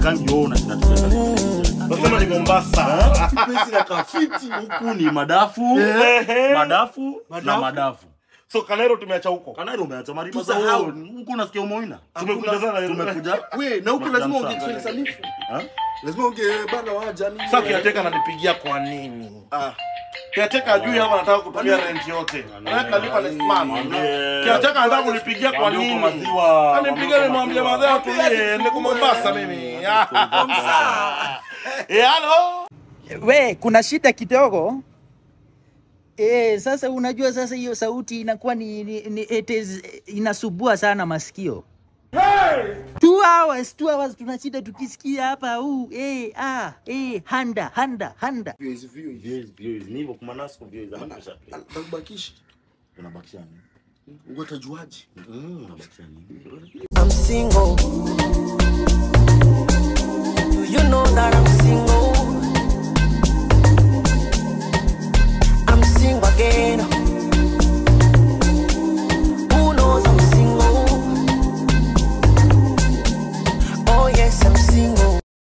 sikangi wewe unashinda tukiangalia. Nasema ni Mombasa. Pesa na kafiti huku ni madafu, Ehe. madafu na Madafu. madafu. So Kanairo tumeacha huko. Kanairo umeacha mariba Tusahau. za huko unasikia umoina. Tumekuja sana Nairobi. Tumekuja. We, na huko lazima ongee Kiswahili sanifu. Ha? Lazima ongee bana waja nini? Sasa kiateka ananipigia kwa nini? Ah, Kiateka ajui ama anataka kutumia rent yote. Anaweka lipa next month. Kiateka anataka kunipigia kwa Mwambie nini? uko maziwa. Anipigia nimwambie madhara atulie, niko Mombasa mimi. Eh, hello. we kuna shida kidogo e, sasa unajua sasa hiyo sauti inakuwa ni, ni, ni it is, inasubua sana masikio two hours two hours tunashinda tukisikia hapa huu eh, ah, eh, handa handa handa views views. Views, views. Ni hivyo kumanasco views anakisha. Nakubakisha. Unabakisha nini? Ungetajuaje? Mm, unabakisha nini? I'm single.